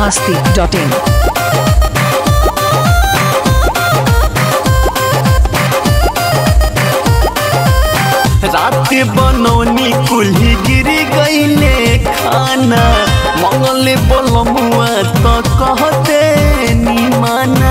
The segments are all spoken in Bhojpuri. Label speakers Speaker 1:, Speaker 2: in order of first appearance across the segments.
Speaker 1: masti.in.
Speaker 2: रात बनौनी कुल्ही गिरी गईले खाना मंगले बोलमुआ तो कहते निमाना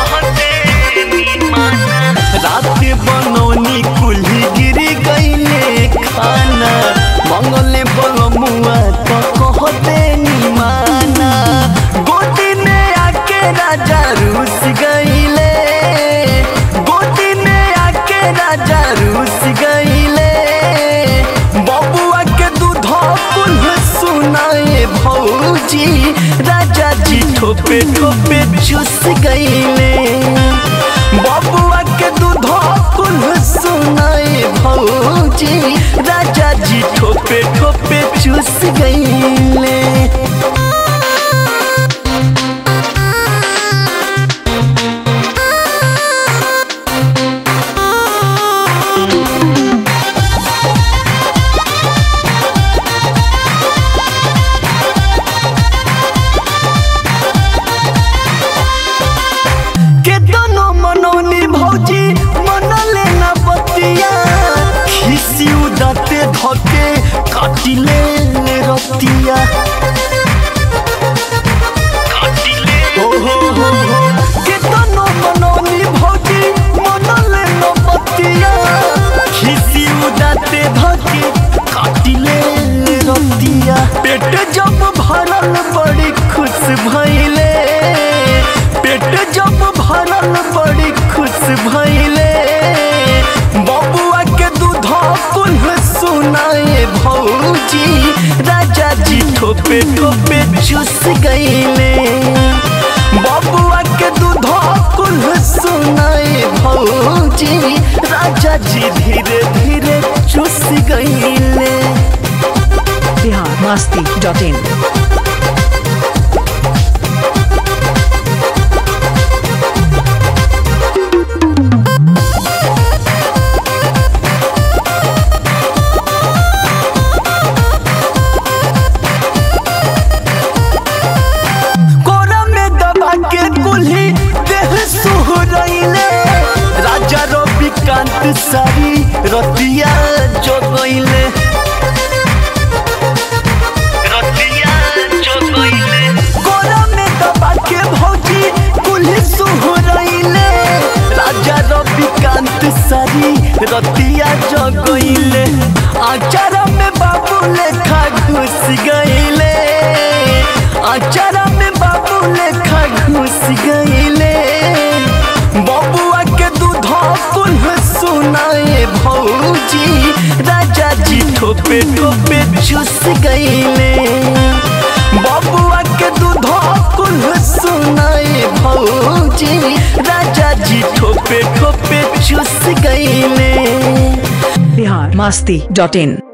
Speaker 2: रात बनौनी कुल्ही गिरी गईले खाना मंगले बोलमुआ तो कहते निमाना गोदी में आके राजा रूस गईले गोदी में आके राजा रूस गईले बबुआ के दूध कुल सुनाए भौजी राजा जी ठोपे ठोपे चूस गईले बबुआ के दूध कुल सुनाए भौजी राजा जी ठोपे ठोपे चूस गईले के दोनों मनौनी भौजी मनले न बतिया खिसी उदाते धके काटिले रतिया हो हो हो हो के दोनों मनौनी भौजी मनले न बतिया खिसी उदाते धके काटिले रतिया पेट जब भरल बड़ी खुश भइले पेट जब भरल बड़ी खुश भइले बबुआ के दूध कुल सुनाए भौजी राजा जी ठोपे ठोपे चूस गईले बबुआ के दूध कुल सुनाए भौजी राजा जी धीरे धीरे चूस गईले
Speaker 1: Bihar masti.in.
Speaker 2: कोरा में दबा के कुल्ही देह सुहरैले राजा रविकांत सारी रतिया जगैले कोरा में दबा के भौजी कुल्ही सुहरैले राजा रविकांत सारी रतिया जगैले आचारा में बाबू लेखा घुस गईले आचारा में बाबू लेखा घुस गईले बबुआ के दूध कुल सुनाए भौजी राजा जी ठोपे ठोपे चूस गईले बबुआ के दूध कुल सुनाए भौजी राजा जी ठोपे ठोपे चूस गईले
Speaker 1: Bihar masti.in.